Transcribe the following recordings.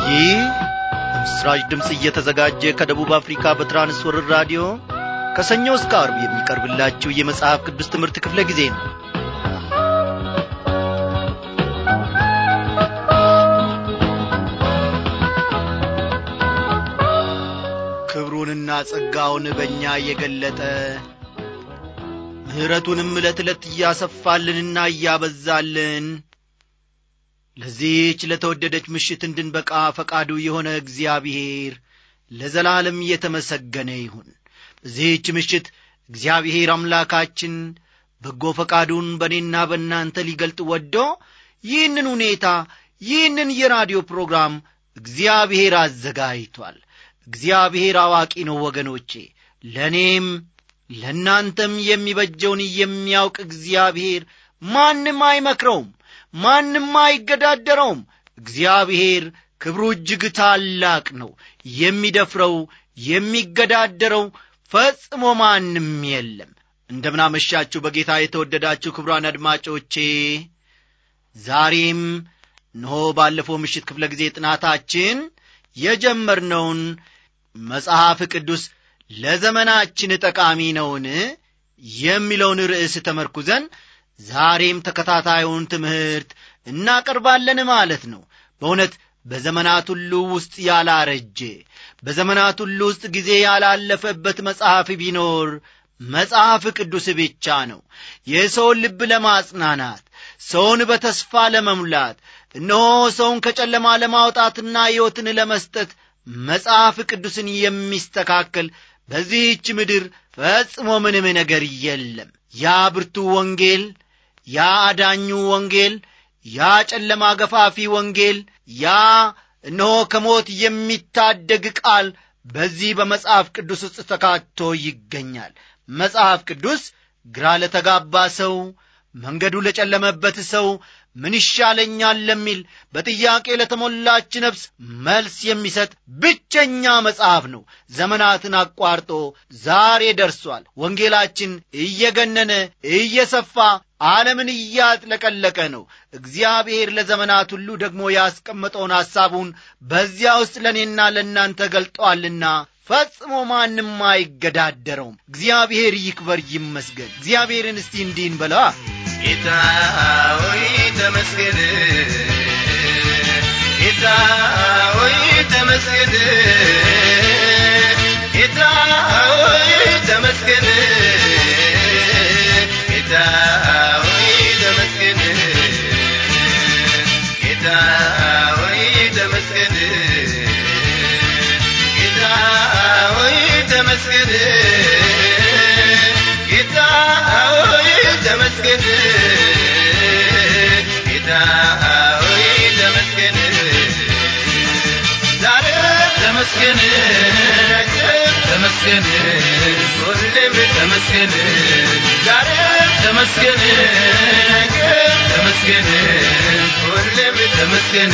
ይህ ምስራች ድምፅ እየተዘጋጀ ከደቡብ አፍሪካ በትራንስወርር ራዲዮ ከሰኞ እስከ አርብ የሚቀርብላችሁ የመጽሐፍ ቅዱስ ትምህርት ክፍለ ጊዜ ነው ክብሩንና ጸጋውን በእኛ እየገለጠ ምሕረቱንም ዕለት ዕለት እያሰፋልንና እያበዛልን ለዚህች ለተወደደች ምሽት እንድንበቃ ፈቃዱ የሆነ እግዚአብሔር ለዘላለም እየተመሰገነ ይሁን በዚህች ምሽት እግዚአብሔር አምላካችን በጎ ፈቃዱን በእኔና በእናንተ ሊገልጥ ወዶ ይህንን ሁኔታ ይህንን የራዲዮ ፕሮግራም እግዚአብሔር አዘጋጅቷል እግዚአብሔር አዋቂ ነው ወገኖቼ ለእኔም ለእናንተም የሚበጀውን የሚያውቅ እግዚአብሔር ማንም አይመክረውም ማንም አይገዳደረውም እግዚአብሔር ክብሩ እጅግ ታላቅ ነው የሚደፍረው የሚገዳደረው ፈጽሞ ማንም የለም እንደምናመሻችሁ በጌታ የተወደዳችሁ ክብሯን አድማጮቼ ዛሬም እነሆ ባለፈው ምሽት ክፍለ ጊዜ ጥናታችን የጀመርነውን መጽሐፍ ቅዱስ ለዘመናችን ጠቃሚ ነውን የሚለውን ርዕስ ተመርኩዘን ዛሬም ተከታታዩን ትምህርት እናቀርባለን ማለት ነው በእውነት በዘመናት ሁሉ ውስጥ ያላረጀ በዘመናት ሁሉ ውስጥ ጊዜ ያላለፈበት መጽሐፍ ቢኖር መጽሐፍ ቅዱስ ብቻ ነው የሰውን ልብ ለማጽናናት ሰውን በተስፋ ለመሙላት እነሆ ሰውን ከጨለማ ለማውጣትና ሕይወትን ለመስጠት መጽሐፍ ቅዱስን የሚስተካከል በዚህች ምድር ፈጽሞ ምንም ነገር የለም ያ ብርቱ ወንጌል ያ አዳኙ ወንጌል ያ ጨለማ ገፋፊ ወንጌል ያ እነሆ ከሞት የሚታደግ ቃል በዚህ በመጽሐፍ ቅዱስ ውስጥ ተካቶ ይገኛል መጽሐፍ ቅዱስ ግራ ለተጋባ ሰው መንገዱ ለጨለመበት ሰው ምን ይሻለኛል ለሚል በጥያቄ ለተሞላች ነፍስ መልስ የሚሰጥ ብቸኛ መጽሐፍ ነው ዘመናትን አቋርጦ ዛሬ ደርሷል ወንጌላችን እየገነነ እየሰፋ ዓለምን እያጥለቀለቀ ነው እግዚአብሔር ለዘመናት ሁሉ ደግሞ ያስቀመጠውን ሐሳቡን በዚያ ውስጥ ለእኔና ለእናንተ ገልጠዋልና ፈጽሞ ማንም አይገዳደረውም እግዚአብሔር ይክበር ይመስገን እግዚአብሔርን እስቲ እንዲህን በለዋ ጌታ ሆይ ተመስገን ጌታ ሆይ ተመስገን ጌታ ሆይ ተመስገን ጌታ ሆይ ተመስገን ጌታ ሆይ ተመስገን ጌታ ሆይ ተመስገን ጌታ ሆይ ተመስገን ጌታ ሆይ ተመስገን ዛሬ ተመስገን ተመስገን ሁሌም ተመስገን ዛሬ ተመስገን ተመስገን ሁሌም ተመስገን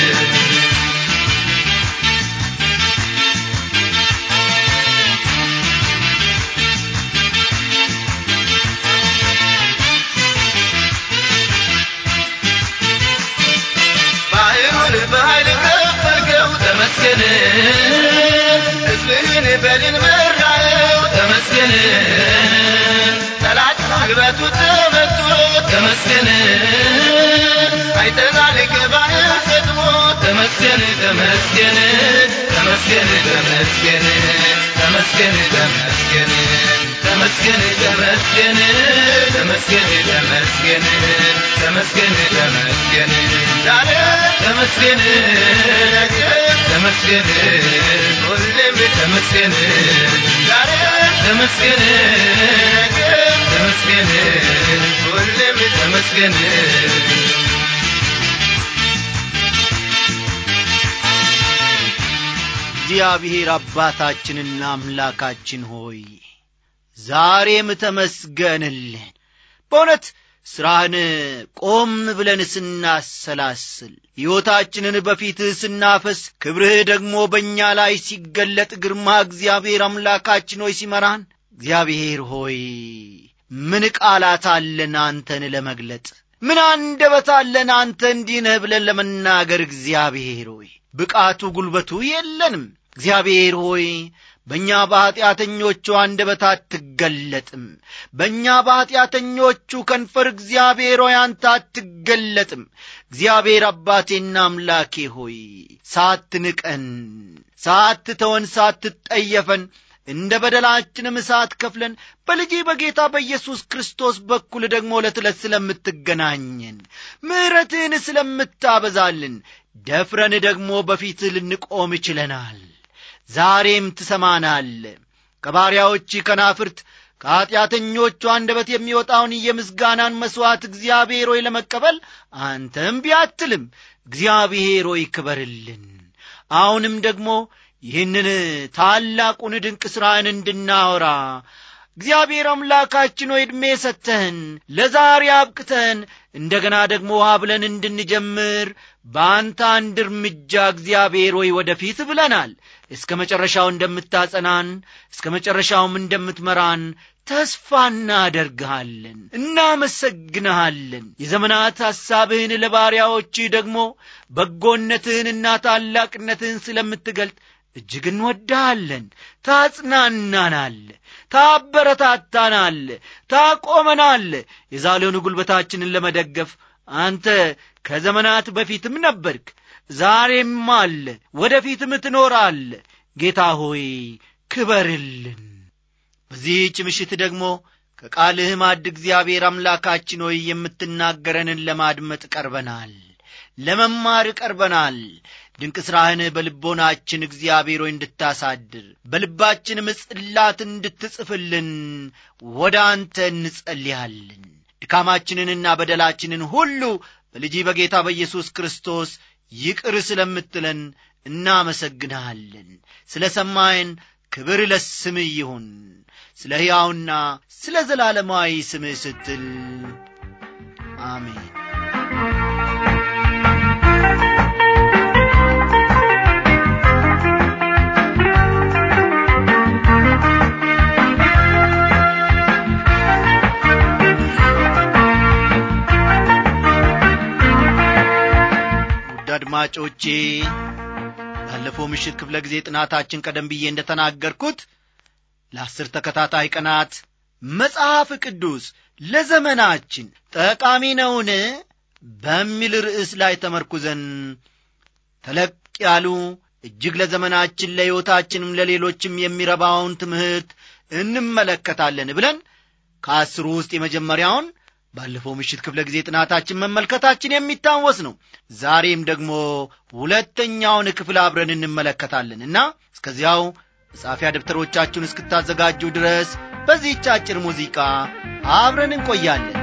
ባህሩን በኃይል ከፈልከው ተመስገን ሕዝብህን በድል መራኸው ተመስገን ጠላት ጉልበቱ ተመቶ ተመስገን አይተናል ከባህር ሰጥሞ ተመስገን ተመስገን ተመስገን ተመስገን ተመስገን ተመስገን ተመስገን ተመስገን ተመስገን ተመስገን ተመስገን ተመስገን ዛሬ ተመስገን ተመስገን ሁሌም ተመስገን ዛሬ ተመስገን ተመስገን ሁሌም ተመስገን እግዚአብሔር አባታችንና አምላካችን ሆይ ዛሬም ተመስገንልን በእውነት ሥራህን ቆም ብለን ስናሰላስል ሕይወታችንን በፊትህ ስናፈስ ክብርህ ደግሞ በእኛ ላይ ሲገለጥ ግርማ እግዚአብሔር አምላካችን ሆይ ሲመራን እግዚአብሔር ሆይ ምን ቃላት አለን አንተን ለመግለጥ ምን አንደበት አለን አንተ እንዲህ ነህ ብለን ለመናገር እግዚአብሔር ሆይ ብቃቱ ጉልበቱ የለንም እግዚአብሔር ሆይ በእኛ በኀጢአተኞቹ አንደበት አትገለጥም በእኛ በኀጢአተኞቹ ከንፈር እግዚአብሔር ሆይ አንተ አትገለጥም እግዚአብሔር አባቴና አምላኬ ሆይ ሳትንቀን ሳትተወን ሳትጠየፈን እንደ በደላችንም እሳት ከፍለን በልጅ በጌታ በኢየሱስ ክርስቶስ በኩል ደግሞ ዕለት ዕለት ስለምትገናኘን ምሕረትህን ስለምታበዛልን ደፍረን ደግሞ በፊትህ ልንቆም ችለናል ዛሬም ትሰማናል ከባሪያዎች ከናፍርት ከኀጢአተኞቹ አንደበት የሚወጣውን የምስጋናን መሥዋዕት እግዚአብሔር ሆይ ለመቀበል አንተም ቢያትልም እግዚአብሔር ሆይ ክበርልን አሁንም ደግሞ ይህንን ታላቁን ድንቅ ሥራን እንድናወራ እግዚአብሔር አምላካችን ሆይ ዕድሜ ሰተህን ለዛሬ አብቅተህን እንደገና ደግሞ ውሃ ብለን እንድንጀምር በአንተ አንድ እርምጃ እግዚአብሔር ሆይ ወደፊት ብለናል እስከ መጨረሻው እንደምታጸናን እስከ መጨረሻውም እንደምትመራን ተስፋ እናደርግሃለን እናመሰግንሃለን የዘመናት ሐሳብህን ለባሪያዎችህ ደግሞ በጎነትህንና ታላቅነትህን ስለምትገልጥ እጅግ እንወዳሃለን ታጽናናናል ታበረታታናል ታቆመናል የዛሬውን ጉልበታችንን ለመደገፍ አንተ ከዘመናት በፊትም ነበርክ ዛሬም አለ ወደፊትም ትኖራል ጌታ ሆይ ክበርልን በዚህች ምሽት ደግሞ ከቃልህ ማድ እግዚአብሔር አምላካችን ሆይ የምትናገረንን ለማድመጥ ቀርበናል ለመማር ቀርበናል ድንቅ ሥራህን በልቦናችን እግዚአብሔር ሆይ እንድታሳድር በልባችንም ጽላት እንድትጽፍልን ወደ አንተ እንጸልያለን ድካማችንንና በደላችንን ሁሉ በልጅ በጌታ በኢየሱስ ክርስቶስ ይቅር ስለምትለን እናመሰግንሃለን ስለ ሰማይን ክብር ለስምህ ይሁን ስለ ሕያውና ስለ ዘላለማዊ ስምህ ስትል አሜን ውድ አድማጮቼ ባለፈው ምሽት ክፍለ ጊዜ ጥናታችን ቀደም ብዬ እንደ ተናገርኩት ለአስር ተከታታይ ቀናት መጽሐፍ ቅዱስ ለዘመናችን ጠቃሚ ነውን በሚል ርዕስ ላይ ተመርኩዘን ተለቅ ያሉ እጅግ ለዘመናችን ለሕይወታችንም ለሌሎችም የሚረባውን ትምህርት እንመለከታለን ብለን ከአስሩ ውስጥ የመጀመሪያውን ባለፈው ምሽት ክፍለ ጊዜ ጥናታችን መመልከታችን የሚታወስ ነው ዛሬም ደግሞ ሁለተኛውን ክፍል አብረን እንመለከታለን እና እስከዚያው መጻፊያ ደብተሮቻችሁን እስክታዘጋጁ ድረስ በዚህች አጭር ሙዚቃ አብረን እንቆያለን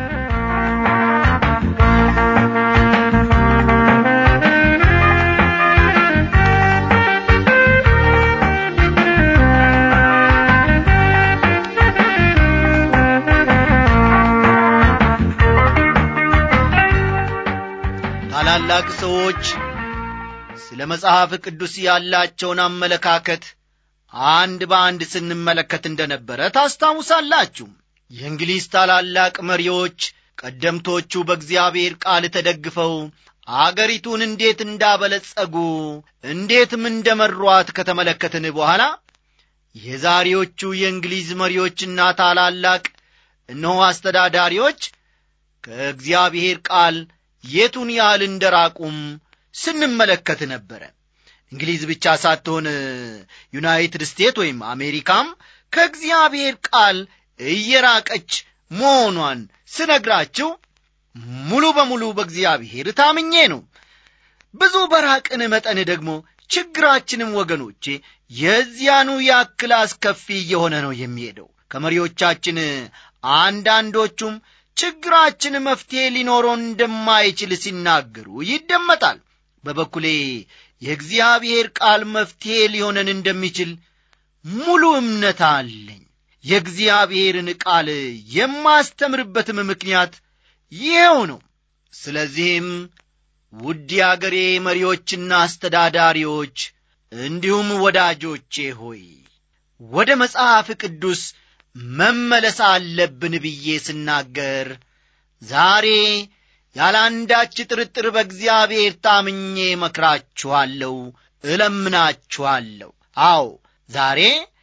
ታላላቅ ሰዎች ስለ መጽሐፍ ቅዱስ ያላቸውን አመለካከት አንድ በአንድ ስንመለከት እንደነበረ ታስታውሳላችሁ የእንግሊዝ ታላላቅ መሪዎች ቀደምቶቹ በእግዚአብሔር ቃል ተደግፈው አገሪቱን እንዴት እንዳበለጸጉ እንዴትም እንደመሯት ከተመለከትን በኋላ የዛሬዎቹ የእንግሊዝ መሪዎችና ታላላቅ እነሆ አስተዳዳሪዎች ከእግዚአብሔር ቃል የቱን ያህል እንደራቁም ስንመለከት ነበረ እንግሊዝ ብቻ ሳትሆን ዩናይትድ ስቴትስ ወይም አሜሪካም ከእግዚአብሔር ቃል እየራቀች መሆኗን ስነግራችሁ ሙሉ በሙሉ በእግዚአብሔር ታምኜ ነው ብዙ በራቅን መጠን ደግሞ ችግራችንም ወገኖቼ የዚያኑ ያክል አስከፊ እየሆነ ነው የሚሄደው ከመሪዎቻችን አንዳንዶቹም ችግራችን መፍትሔ ሊኖረው እንደማይችል ሲናገሩ ይደመጣል በበኩሌ የእግዚአብሔር ቃል መፍትሔ ሊሆነን እንደሚችል ሙሉ እምነት አለኝ የእግዚአብሔርን ቃል የማስተምርበትም ምክንያት ይኸው ነው ስለዚህም ውድ አገሬ መሪዎችና አስተዳዳሪዎች እንዲሁም ወዳጆቼ ሆይ ወደ መጽሐፍ ቅዱስ መመለስ አለብን ብዬ ስናገር ዛሬ ያለ አንዳች ጥርጥር በእግዚአብሔር ታምኜ መክራችኋለሁ፣ እለምናችኋለሁ። አዎ ዛሬ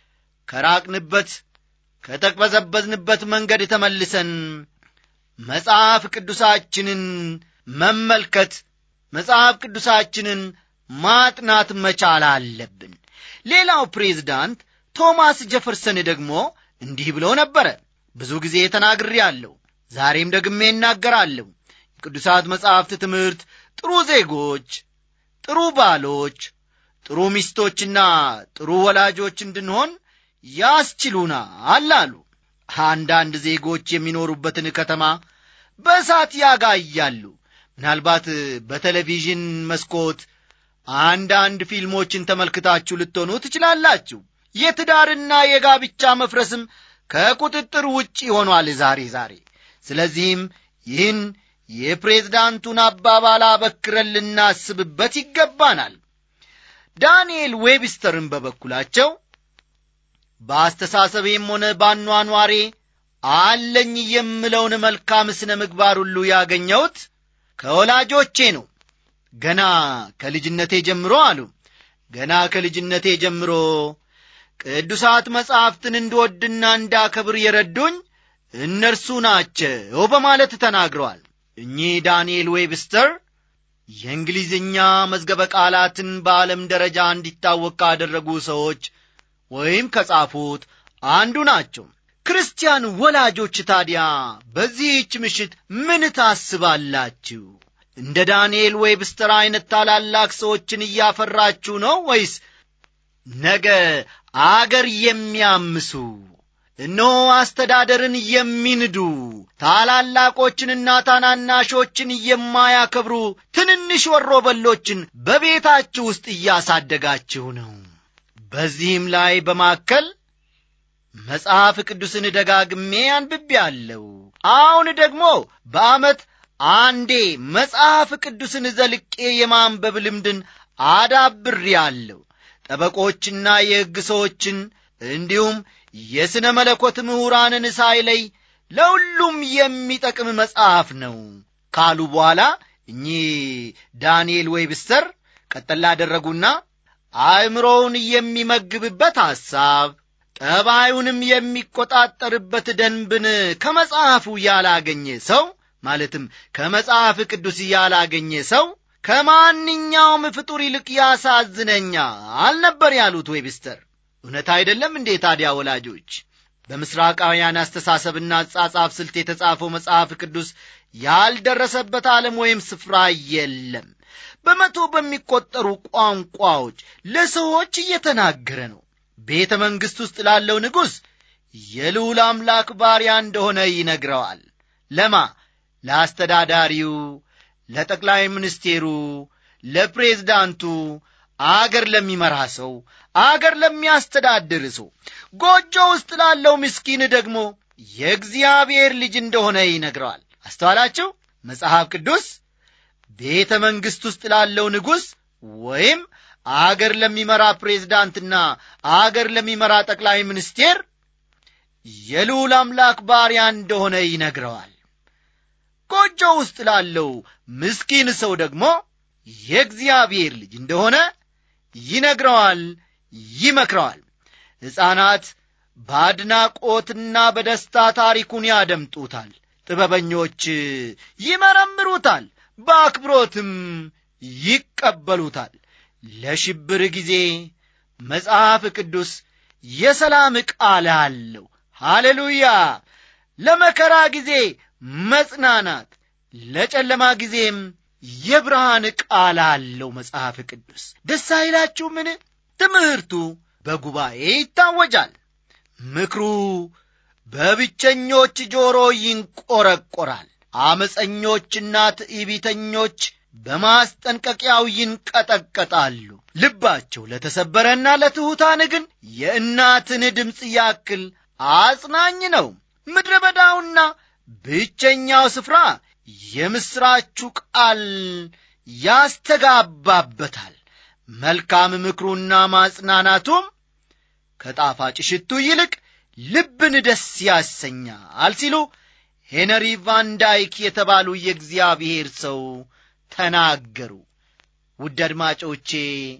ከራቅንበት ከተቅበዘበዝንበት መንገድ ተመልሰን መጽሐፍ ቅዱሳችንን መመልከት መጽሐፍ ቅዱሳችንን ማጥናት መቻል አለብን። ሌላው ፕሬዝዳንት ቶማስ ጀፈርሰን ደግሞ እንዲህ ብሎ ነበረ። ብዙ ጊዜ ተናግሬአለሁ፣ ዛሬም ደግሜ እናገራለሁ። የቅዱሳት መጻሕፍት ትምህርት ጥሩ ዜጎች፣ ጥሩ ባሎች፣ ጥሩ ሚስቶችና ጥሩ ወላጆች እንድንሆን ያስችሉናል አሉ። አንዳንድ ዜጎች የሚኖሩበትን ከተማ በእሳት ያጋያሉ። ምናልባት በቴሌቪዥን መስኮት አንዳንድ ፊልሞችን ተመልክታችሁ ልትሆኑ ትችላላችሁ። የትዳርና የጋብቻ መፍረስም ከቁጥጥር ውጭ ሆኗል ዛሬ ዛሬ። ስለዚህም ይህን የፕሬዝዳንቱን አባባል አበክረን ልናስብበት ይገባናል። ዳንኤል ዌብስተርን በበኩላቸው በአስተሳሰቤም ሆነ ባኗኗሬ አለኝ የምለውን መልካም ስነ ምግባር ሁሉ ያገኘሁት ከወላጆቼ ነው። ገና ከልጅነቴ ጀምሮ አሉ ገና ከልጅነቴ ጀምሮ ቅዱሳት መጻሕፍትን እንድወድና እንዳከብር የረዱኝ እነርሱ ናቸው በማለት ተናግረዋል። እኚህ ዳንኤል ዌብስተር የእንግሊዝኛ መዝገበ ቃላትን በዓለም ደረጃ እንዲታወቅ ካደረጉ ሰዎች ወይም ከጻፉት አንዱ ናቸው። ክርስቲያን ወላጆች ታዲያ በዚህች ምሽት ምን ታስባላችሁ? እንደ ዳንኤል ዌብስተር ዐይነት ታላላቅ ሰዎችን እያፈራችሁ ነው ወይስ ነገ አገር የሚያምሱ እነሆ አስተዳደርን የሚንዱ ታላላቆችንና ታናናሾችን የማያከብሩ ትንንሽ ወሮበሎችን በቤታችሁ ውስጥ እያሳደጋችሁ ነው? በዚህም ላይ በማከል መጽሐፍ ቅዱስን ደጋግሜ አንብቤአለሁ። አሁን ደግሞ በዓመት አንዴ መጽሐፍ ቅዱስን ዘልቄ የማንበብ ልምድን አዳብሬአለሁ። ጠበቆችና የሕግ ሰዎችን እንዲሁም የሥነ መለኮት ምሁራንን ሳይለይ ለሁሉም የሚጠቅም መጽሐፍ ነው ካሉ በኋላ እኚህ ዳንኤል ዌብስተር ቀጠላ አደረጉና አእምሮውን የሚመግብበት ሐሳብ ጠባዩንም የሚቆጣጠርበት ደንብን ከመጽሐፉ ያላገኘ ሰው ማለትም ከመጽሐፍ ቅዱስ ያላገኘ ሰው ከማንኛውም ፍጡር ይልቅ ያሳዝነኛል ነበር ያሉት ዌብስተር። እውነት አይደለም እንዴ ታዲያ ወላጆች? በምስራቃውያን አስተሳሰብና አጻጻፍ ስልት የተጻፈው መጽሐፍ ቅዱስ ያልደረሰበት ዓለም ወይም ስፍራ የለም። በመቶ በሚቆጠሩ ቋንቋዎች ለሰዎች እየተናገረ ነው። ቤተ መንግሥት ውስጥ ላለው ንጉሥ የልዑል አምላክ ባሪያ እንደሆነ ይነግረዋል። ለማ ለአስተዳዳሪው፣ ለጠቅላይ ሚኒስቴሩ፣ ለፕሬዝዳንቱ፣ አገር ለሚመራ ሰው፣ አገር ለሚያስተዳድር ሰው፣ ጎጆ ውስጥ ላለው ምስኪን ደግሞ የእግዚአብሔር ልጅ እንደሆነ ይነግረዋል። አስተዋላችሁ? መጽሐፍ ቅዱስ ቤተ መንግሥት ውስጥ ላለው ንጉሥ ወይም አገር ለሚመራ ፕሬዝዳንትና አገር ለሚመራ ጠቅላይ ሚኒስቴር የልዑል አምላክ ባሪያ እንደሆነ ይነግረዋል። ጎጆ ውስጥ ላለው ምስኪን ሰው ደግሞ የእግዚአብሔር ልጅ እንደሆነ ይነግረዋል፣ ይመክረዋል። ሕፃናት በአድናቆትና በደስታ ታሪኩን ያደምጡታል። ጥበበኞች ይመረምሩታል፣ በአክብሮትም ይቀበሉታል። ለሽብር ጊዜ መጽሐፍ ቅዱስ የሰላም ቃል አለው። ሃሌሉያ! ለመከራ ጊዜ መጽናናት፣ ለጨለማ ጊዜም የብርሃን ቃል አለው መጽሐፍ ቅዱስ። ደስ አይላችሁምን? ትምህርቱ በጉባኤ ይታወጃል። ምክሩ በብቸኞች ጆሮ ይንቆረቆራል። አመፀኞችና ትዕቢተኞች በማስጠንቀቂያው ይንቀጠቀጣሉ። ልባቸው ለተሰበረና ለትሑታን ግን የእናትን ድምፅ ያክል አጽናኝ ነው። ምድረ በዳውና ብቸኛው ስፍራ የምሥራቹ ቃል ያስተጋባበታል። መልካም ምክሩና ማጽናናቱም ከጣፋጭ ሽቱ ይልቅ ልብን ደስ ያሰኛል ሲሉ ሄነሪ ቫንዳይክ የተባሉ የእግዚአብሔር ሰው ተናገሩ ውድ አድማጮቼ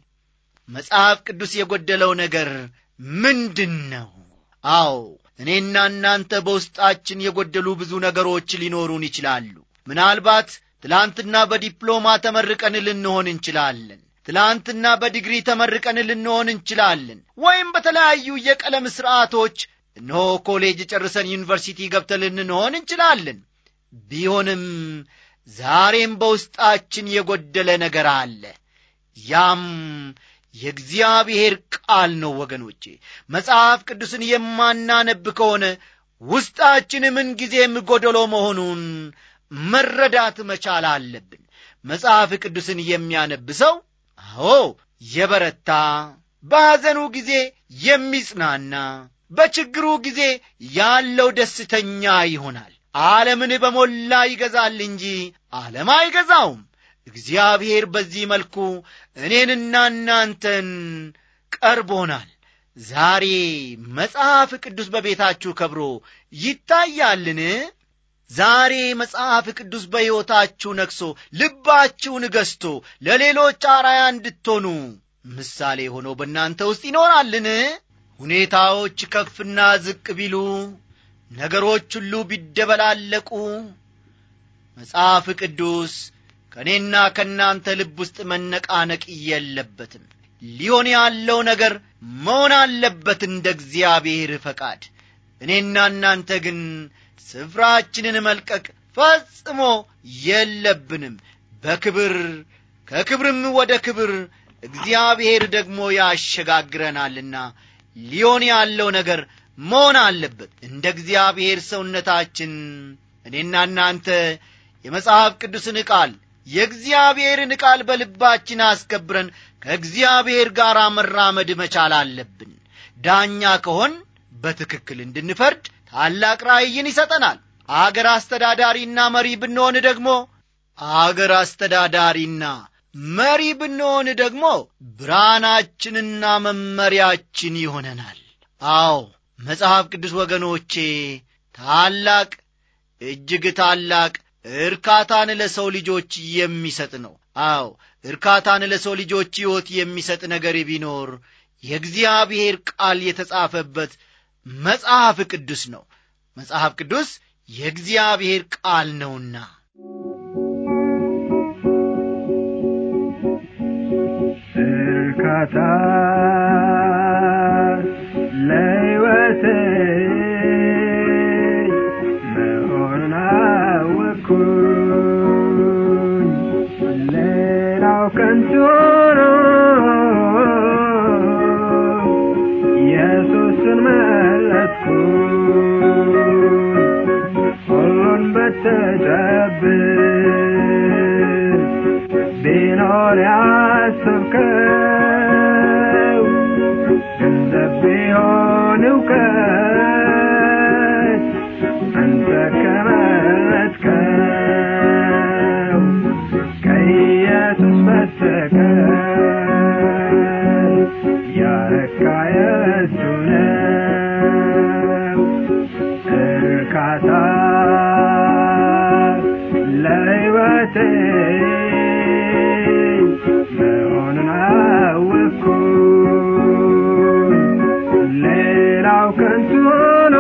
መጽሐፍ ቅዱስ የጎደለው ነገር ምንድን ነው አዎ እኔና እናንተ በውስጣችን የጎደሉ ብዙ ነገሮች ሊኖሩን ይችላሉ ምናልባት ትላንትና በዲፕሎማ ተመርቀን ልንሆን እንችላለን ትላንትና በዲግሪ ተመርቀን ልንሆን እንችላለን ወይም በተለያዩ የቀለም ሥርዓቶች እነሆ ኮሌጅ ጨርሰን ዩኒቨርሲቲ ገብተን ልንሆን እንችላለን ቢሆንም ዛሬም በውስጣችን የጎደለ ነገር አለ ያም የእግዚአብሔር ቃል ነው ወገኖቼ መጽሐፍ ቅዱስን የማናነብ ከሆነ ውስጣችን ምንጊዜም ጎደሎ መሆኑን መረዳት መቻል አለብን መጽሐፍ ቅዱስን የሚያነብ ሰው አዎ የበረታ በሐዘኑ ጊዜ የሚጽናና በችግሩ ጊዜ ያለው ደስተኛ ይሆናል ዓለምን በሞላ ይገዛል እንጂ ዓለም አይገዛውም እግዚአብሔር በዚህ መልኩ እኔንና እናንተን ቀርቦናል ዛሬ መጽሐፍ ቅዱስ በቤታችሁ ከብሮ ይታያልን ዛሬ መጽሐፍ ቅዱስ በሕይወታችሁ ነግሶ ልባችሁን ገዝቶ ለሌሎች አራያ እንድትሆኑ ምሳሌ ሆኖ በእናንተ ውስጥ ይኖራልን ሁኔታዎች ከፍና ዝቅ ቢሉ ነገሮች ሁሉ ቢደበላለቁ መጽሐፍ ቅዱስ ከእኔና ከእናንተ ልብ ውስጥ መነቃነቅ የለበትም ሊሆን ያለው ነገር መሆን አለበት እንደ እግዚአብሔር ፈቃድ እኔና እናንተ ግን ስፍራችንን መልቀቅ ፈጽሞ የለብንም በክብር ከክብርም ወደ ክብር እግዚአብሔር ደግሞ ያሸጋግረናልና ሊሆን ያለው ነገር መሆን አለበት እንደ እግዚአብሔር ሰውነታችን እኔና እናንተ የመጽሐፍ ቅዱስን ቃል የእግዚአብሔርን ቃል በልባችን አስከብረን ከእግዚአብሔር ጋር መራመድ መቻል አለብን ዳኛ ከሆን በትክክል እንድንፈርድ ታላቅ ራእይን ይሰጠናል አገር አስተዳዳሪና መሪ ብንሆን ደግሞ አገር አስተዳዳሪና መሪ ብንሆን ደግሞ ብርሃናችንና መመሪያችን ይሆነናል አዎ መጽሐፍ ቅዱስ ወገኖቼ ታላቅ እጅግ ታላቅ እርካታን ለሰው ልጆች የሚሰጥ ነው አዎ እርካታን ለሰው ልጆች ሕይወት የሚሰጥ ነገር ቢኖር የእግዚአብሔር ቃል የተጻፈበት መጽሐፍ ቅዱስ ነው መጽሐፍ ቅዱስ የእግዚአብሔር ቃል ነውና እርካታ ለሕይወቴ መሆኑን አወቅኩኝ ሌላው ከንቱ ነው ኢየሱስን መረጥኩኝ ሁሉን በተጨብጥ ቢኖር ያሰብከው ገንዘብ ቢሆን እውቀት አንተ ከመረጥከው ከኢየሱስ በስተቀር ያረካ የቱ ነው እርካታ ለሕይወቴ መሆኑን አወቅኩኝ ሌላው ከንቱ ሆኖ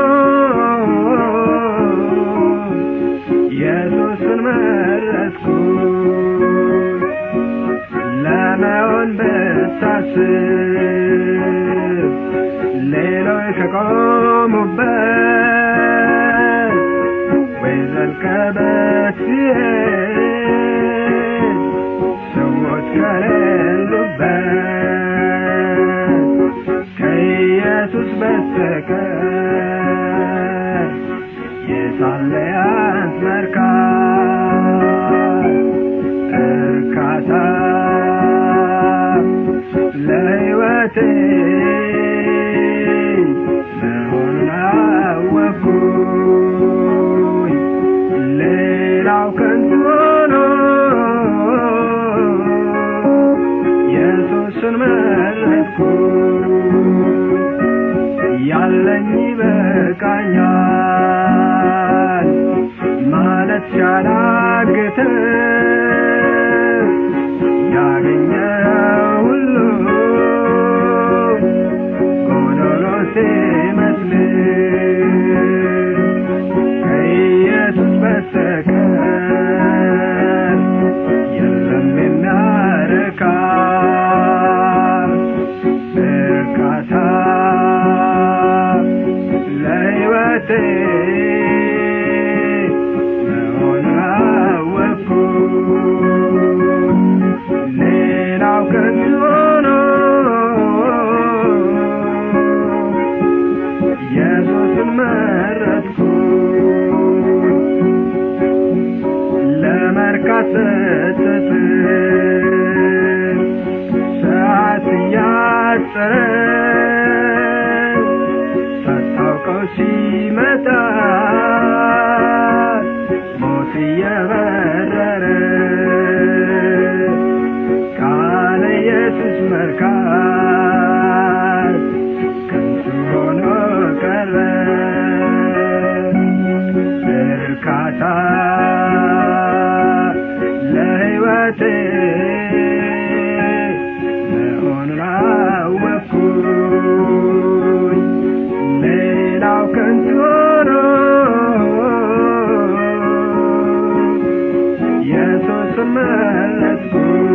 ኢየሱስን መረጥኩኝ ለመሆን ብታስብ ሌሎች ከቆሙበት ወይ ዘልቀበት ሲሄድ ሰዎች ከሌሉበት ከኢየሱስ በስተቀር የሳለ ያንት መርካት እርካታ ለሕይወቴ መሆኑን አወቅኩኝ ሌላው ከንቱ ሆኖ ኢየሱስን መረጥኩኝ ያለኝ ይበቃኛል ሞት ሲያላግት ያገኘው ሁሉ ጎዶሎ ሲመስል ከኢየሱስ በስተቀር የለም የሚያረካ እርካታ ለሕይወቴ መሆኑን አወቅኩ። ሌላው ከንቱ ሆኖ ኢየሱስን መረጥኩ። ለመርካት ስስት ሰዓት እያጠረ ሳታውቀው ሲመጣ ሞት እየበረረ ካለ ኢየሱስ መርካት ከንቱ ሆኖ ቀረ እርካታ ለሕይወቴ መሆኑን አወቅኩኝ ሌላው ከንቱ ሆኖ ኢየሱስን መረጥኩ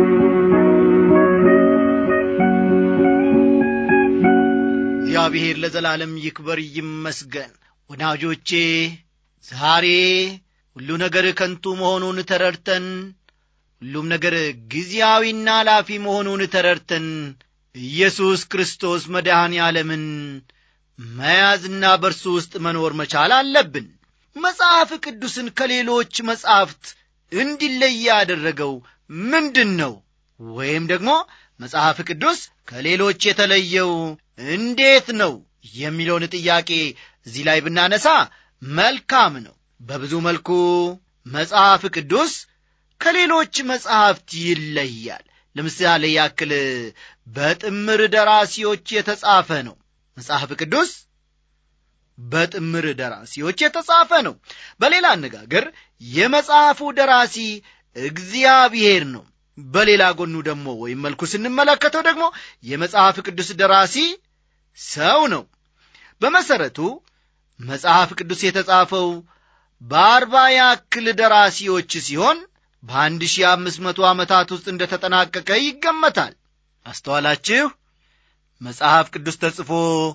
እግዚአብሔር ለዘላለም ይክበር ይመስገን ወዳጆቼ ዛሬ ሁሉ ነገር ከንቱ መሆኑን ተረድተን ሁሉም ነገር ጊዜያዊና ላፊ መሆኑን ተረድተን ኢየሱስ ክርስቶስ መድኃኔ ዓለምን መያዝና በእርሱ ውስጥ መኖር መቻል አለብን መጽሐፍ ቅዱስን ከሌሎች መጻሕፍት እንዲለይ ያደረገው ምንድን ነው ወይም ደግሞ መጽሐፍ ቅዱስ ከሌሎች የተለየው እንዴት ነው የሚለውን ጥያቄ እዚህ ላይ ብናነሳ መልካም ነው በብዙ መልኩ መጽሐፍ ቅዱስ ከሌሎች መጽሐፍት ይለያል ለምሳሌ ያክል በጥምር ደራሲዎች የተጻፈ ነው መጽሐፍ ቅዱስ በጥምር ደራሲዎች የተጻፈ ነው በሌላ አነጋገር የመጽሐፉ ደራሲ እግዚአብሔር ነው በሌላ ጎኑ ደግሞ ወይም መልኩ ስንመለከተው ደግሞ የመጽሐፍ ቅዱስ ደራሲ ሰው ነው በመሰረቱ መጽሐፍ ቅዱስ የተጻፈው በአርባ ያክል ደራሲዎች ሲሆን በአንድ ሺህ አምስት መቶ ዓመታት ውስጥ እንደ ተጠናቀቀ ይገመታል አስተዋላችሁ መጽሐፍ ቅዱስ ተጽፎ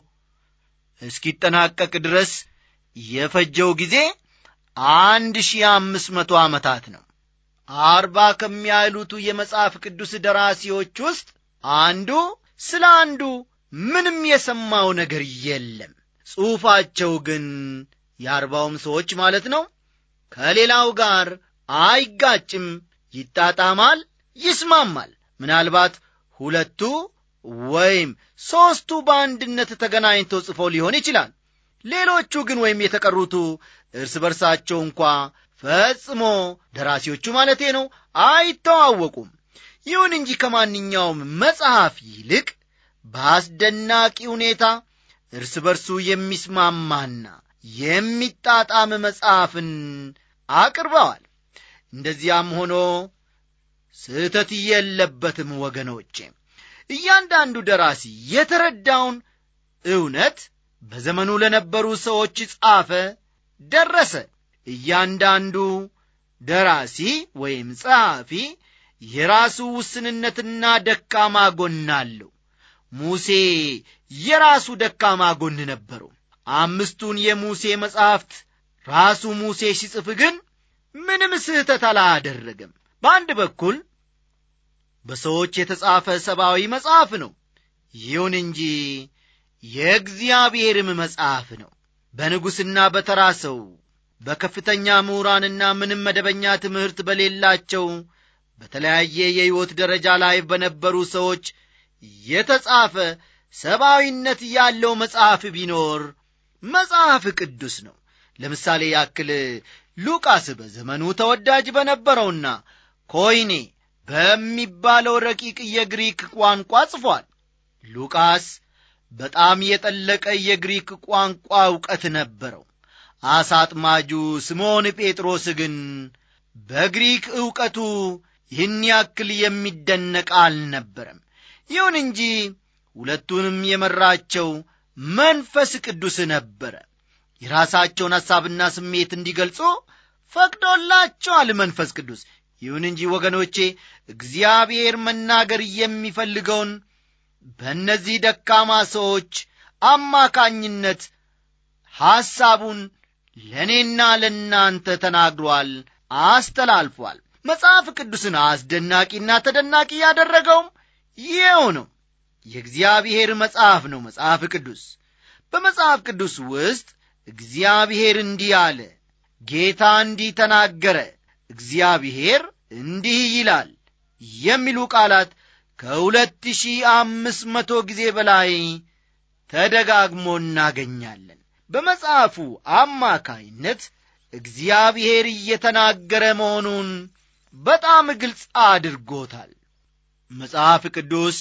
እስኪጠናቀቅ ድረስ የፈጀው ጊዜ አንድ ሺህ አምስት መቶ ዓመታት ነው አርባ ከሚያህሉቱ የመጽሐፍ ቅዱስ ደራሲዎች ውስጥ አንዱ ስለ አንዱ ምንም የሰማው ነገር የለም ጽሑፋቸው ግን የአርባውም ሰዎች ማለት ነው ከሌላው ጋር አይጋጭም ይጣጣማል ይስማማል ምናልባት ሁለቱ ወይም ሦስቱ በአንድነት ተገናኝተው ጽፈው ሊሆን ይችላል ሌሎቹ ግን ወይም የተቀሩቱ እርስ በርሳቸው እንኳ ፈጽሞ ደራሲዎቹ ማለቴ ነው አይተዋወቁም ይሁን እንጂ ከማንኛውም መጽሐፍ ይልቅ በአስደናቂ ሁኔታ እርስ በርሱ የሚስማማና የሚጣጣም መጽሐፍን አቅርበዋል እንደዚያም ሆኖ ስህተት የለበትም ወገኖቼ እያንዳንዱ ደራሲ የተረዳውን እውነት በዘመኑ ለነበሩ ሰዎች ጻፈ ደረሰ እያንዳንዱ ደራሲ ወይም ጸሐፊ የራሱ ውስንነትና ደካማ ጎን አለው ሙሴ የራሱ ደካማ ጎን ነበረው አምስቱን የሙሴ መጻሕፍት ራሱ ሙሴ ሲጽፍ ግን ምንም ስህተት አላደረገም በአንድ በኩል በሰዎች የተጻፈ ሰብአዊ መጽሐፍ ነው ይሁን እንጂ የእግዚአብሔርም መጽሐፍ ነው በንጉሥና በተራ ሰው በከፍተኛ ምሁራንና ምንም መደበኛ ትምህርት በሌላቸው በተለያየ የሕይወት ደረጃ ላይ በነበሩ ሰዎች የተጻፈ ሰብአዊነት ያለው መጽሐፍ ቢኖር መጽሐፍ ቅዱስ ነው ለምሳሌ ያክል ሉቃስ በዘመኑ ተወዳጅ በነበረውና ኮይኔ በሚባለው ረቂቅ የግሪክ ቋንቋ ጽፏል ሉቃስ በጣም የጠለቀ የግሪክ ቋንቋ ዕውቀት ነበረው አሳ አጥማጁ ስምዖን ጴጥሮስ ግን በግሪክ ዕውቀቱ ይህን ያክል የሚደነቅ አልነበረም ይሁን እንጂ ሁለቱንም የመራቸው መንፈስ ቅዱስ ነበረ የራሳቸውን ሐሳብና ስሜት እንዲገልጹ ፈቅዶላቸዋል መንፈስ ቅዱስ ይሁን እንጂ ወገኖቼ እግዚአብሔር መናገር የሚፈልገውን በእነዚህ ደካማ ሰዎች አማካኝነት ሐሳቡን ለእኔና ለእናንተ ተናግሯል አስተላልፏል መጽሐፍ ቅዱስን አስደናቂና ተደናቂ ያደረገውም ይኸው ነው የእግዚአብሔር መጽሐፍ ነው መጽሐፍ ቅዱስ በመጽሐፍ ቅዱስ ውስጥ እግዚአብሔር እንዲህ አለ ጌታ እንዲህ ተናገረ እግዚአብሔር እንዲህ ይላል የሚሉ ቃላት ከሁለት ሺህ አምስት መቶ ጊዜ በላይ ተደጋግሞ እናገኛለን በመጽሐፉ አማካይነት እግዚአብሔር እየተናገረ መሆኑን በጣም ግልጽ አድርጎታል መጽሐፍ ቅዱስ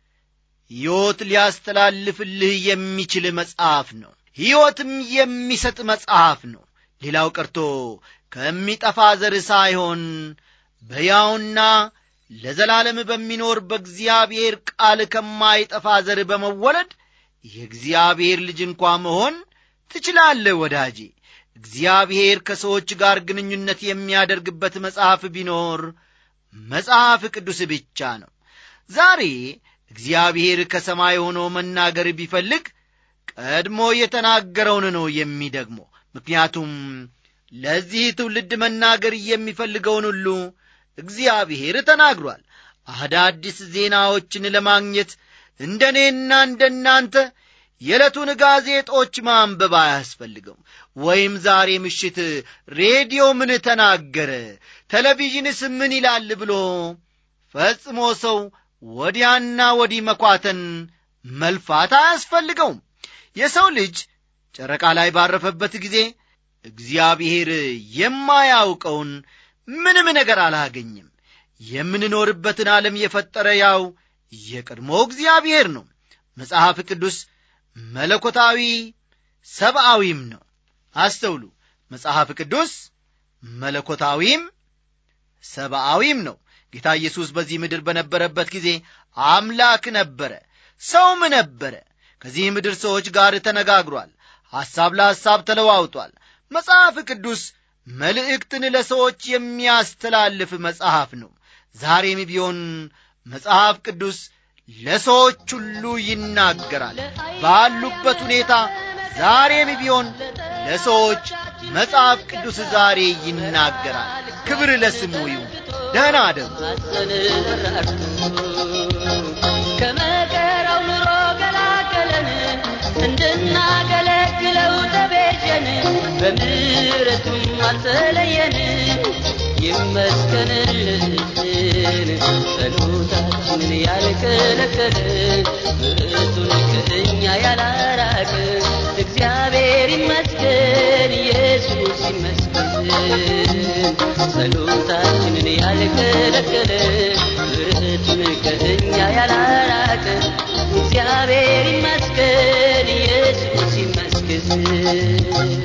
ሕይወት ሊያስተላልፍልህ የሚችል መጽሐፍ ነው ሕይወትም የሚሰጥ መጽሐፍ ነው ሌላው ቀርቶ ከሚጠፋ ዘር ሳይሆን በያውና ለዘላለም በሚኖር በእግዚአብሔር ቃል ከማይጠፋ ዘር በመወለድ የእግዚአብሔር ልጅ እንኳ መሆን ትችላለህ ወዳጄ እግዚአብሔር ከሰዎች ጋር ግንኙነት የሚያደርግበት መጽሐፍ ቢኖር መጽሐፍ ቅዱስ ብቻ ነው ዛሬ እግዚአብሔር ከሰማይ ሆኖ መናገር ቢፈልግ ቀድሞ የተናገረውን ነው የሚደግሞ ምክንያቱም ለዚህ ትውልድ መናገር የሚፈልገውን ሁሉ እግዚአብሔር ተናግሯል አዳዲስ ዜናዎችን ለማግኘት እንደ እኔና እንደ እናንተ የዕለቱን ጋዜጦች ማንበብ አያስፈልገውም ወይም ዛሬ ምሽት ሬዲዮ ምን ተናገረ ቴሌቪዥንስ ምን ይላል ብሎ ፈጽሞ ሰው ወዲያና ወዲህ መኳተን መልፋት አያስፈልገውም የሰው ልጅ ጨረቃ ላይ ባረፈበት ጊዜ እግዚአብሔር የማያውቀውን ምንም ነገር አላገኝም የምንኖርበትን ዓለም የፈጠረ ያው የቀድሞ እግዚአብሔር ነው መጽሐፍ ቅዱስ መለኮታዊ ሰብአዊም ነው አስተውሉ መጽሐፍ ቅዱስ መለኮታዊም ሰብአዊም ነው ጌታ ኢየሱስ በዚህ ምድር በነበረበት ጊዜ አምላክ ነበረ ሰውም ነበረ ከዚህ ምድር ሰዎች ጋር ተነጋግሯል ሐሳብ ለሐሳብ ተለዋውጧል መጽሐፍ ቅዱስ መልእክትን ለሰዎች የሚያስተላልፍ መጽሐፍ ነው ዛሬም ቢሆን መጽሐፍ ቅዱስ ለሰዎች ሁሉ ይናገራል ባሉበት ሁኔታ ዛሬም ቢሆን ለሰዎች መጽሐፍ ቅዱስ ዛሬ ይናገራል ክብር ለስሙ ይሁን ደህና አደሩ ከመከራው ኑሮ ገላገለን እንድናገለግለው ተቤዠን በምሕረቱም አልተለየን ይመስገንልን ጸሎታችንን ያልከለከለ ምሕረቱን ከእኛ ያላራቅ እግዚአብሔር ይመስገን ኢየሱስ ይመስገን ጸሎታችንን ያልከለከለ ምሕረቱን ከእኛ ያላራቅ እግዚአብሔር ይመስገን ኢየሱስ ይመስገን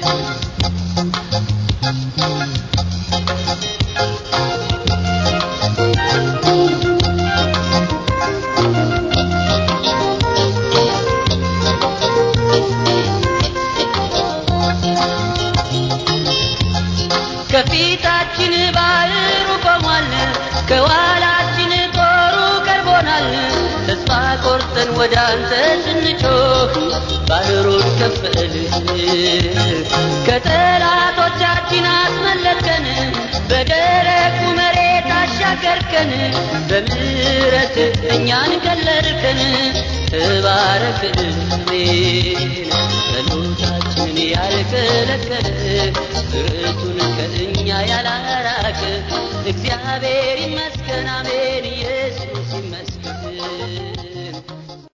ከፊታችን ባህሩ ቆሟል ከኋላችን ጦሩ ቀርቦናል ተስፋ ቆርጠን ወደ አንተ ስንጮህ ባህሩን ከፈል ከጠላቶቻችን አስመለጥከን በደረቁ መሬት አሻገርከን በምሕረት እኛን ከለልከን ተባረክ አሜን ጸሎታችንን ያልከለከለ ምሕረቱን ከእኛ ያላራቅ እግዚአብሔር ይመስገን አሜን